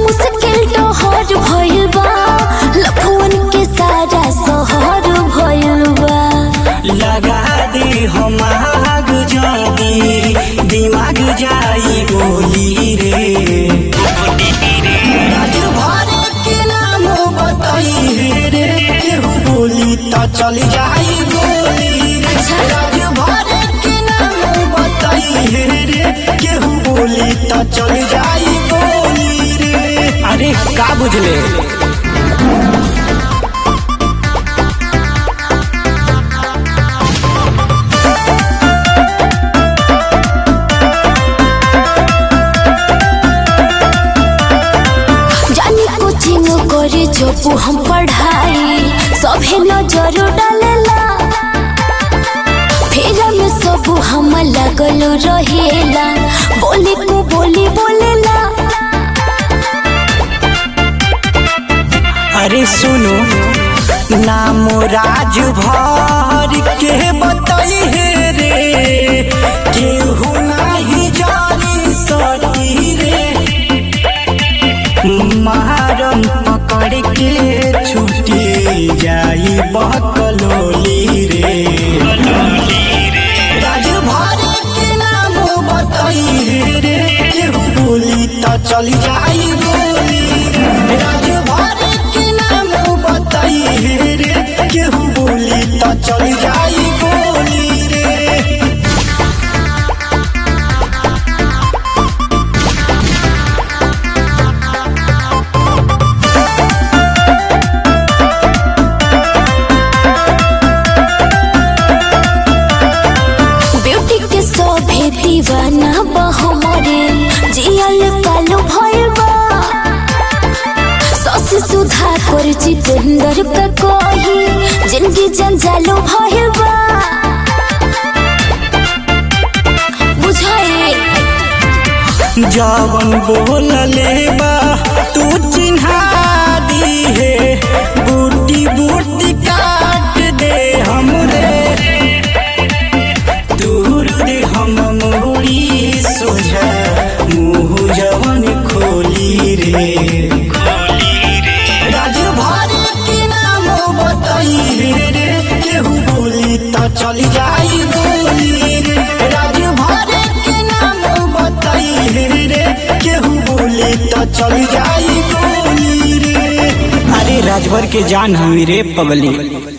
मुश्किल डहर भइल बा लफुअन के सारा शहर भइल बा लगा दे हम आग जानी दिमाग जाई गोली रे राजभर के नाम बताई हे रे केहू बोली त चल जाई गोली रे राजभर के नाम बताई हे रे केहू बोली त चल जाई गोली रे अरे का बुझले जानी कोचिंग करे जब हम पढ़ाई सभे नजर डालेला फेरा में सब हम लगल रहेला बोले को बोली बोलेला अरे सुनो नाम राजभर के बताई हे रे केहू नाही जानी सकी रे महारम पकड़ के छुटी जाई बकलोली रे राजभर के नाम बताई हे रे केहू बोली त चल जाई गोली रे राजभर के नाम बताई हे रे केहू बोली त चल जाई गोली रे ब्यूटी के सभे दीवाना बा हमरे जियल कालो भइल बा सस सुधा कर जितेंद्र का कही जिंदगी जंजालो भइल बा बुझाए जवन बोलले बा तू चिन्हा दी है बूटी बूटी काट दे हमरे दूर दे हम मोरी सोझा मुँह जवन खोली रे राजभर के नाम बताई हे रे केहू बोली त चल जाई गोली रे राजभर के नाम बताई हे रे केहू बोली त चल जाई गोली रे अरे राजभर के जान हमी रे पगली